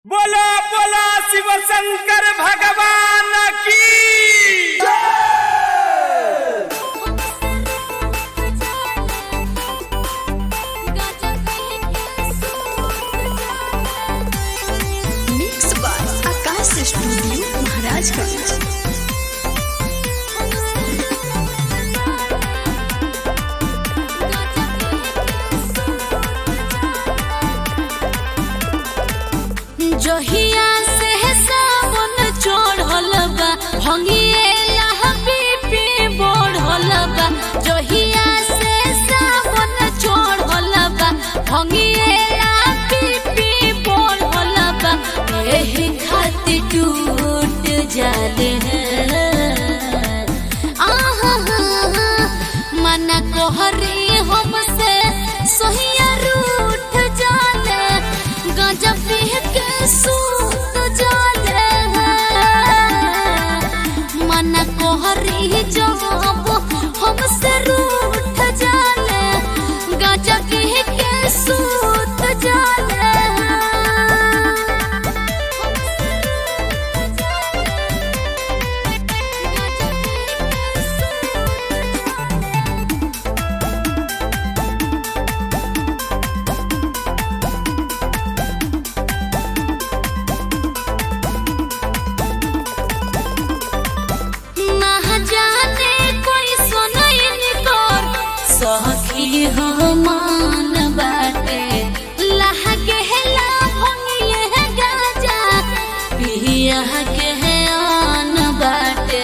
बोलो बोलो शिव शंकर भगवान की mix by Aakash studio Maharajganj जहिया से सावन चढ़ल बा भंगिएला बीपी बढ़ल बा जहिया से सावन चढ़ल बा भंगिएला बीपी बढ़ल बा एही खातिर टूट जाले आहा मना कोहरी हमसे सोहिया रूठ जाले गांजा पी के सूत जाले मना कोहरी जब हमसे रूठ जाले गांजा पी के सूत जाले ना जाने कोई सुनैन कर सखी हो मान बाटे लहके हेला भंगिए गाजा पिया के है आन बाटे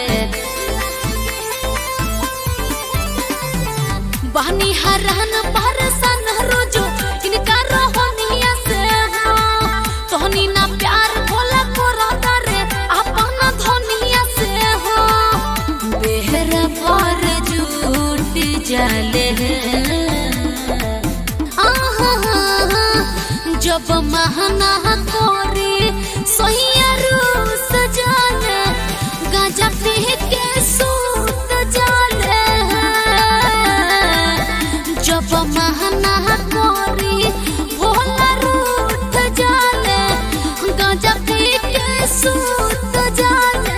बहनी हरहन परसन रोजो इनका रोहनिया से हो तोहनी ना प्यार भोला कोरा करे अपन धनिया से हो बेहरा पर झूठ जाले आहा जब महना कोरी सोहिया रूस जाले गाजा पी के सूत जाले जब महना कोरी भोला रूठ जाले गाजा पी के सूत जाले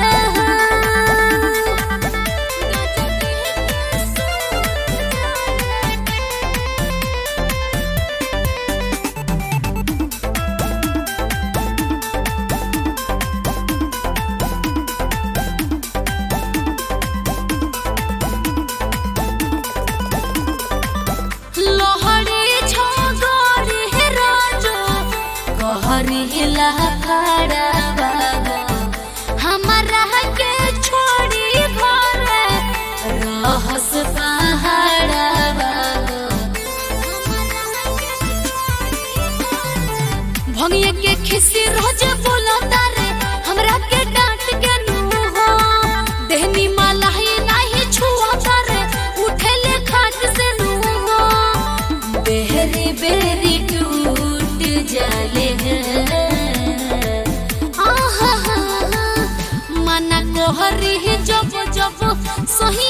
लोहड़ी छगरी राजो कहरी हिला खड़ा बाबा हमारा के छोड़ी घर रहस पहाड़ा बाबा भंगिए के खिसी रोज बोलता रे हमरा के डांट के नु हो देहनी माला ही नाही छुआता रे उठेले खाट से नु हो बेहरी बेरी टूट जाले आहा मना कोहरी जब जब सही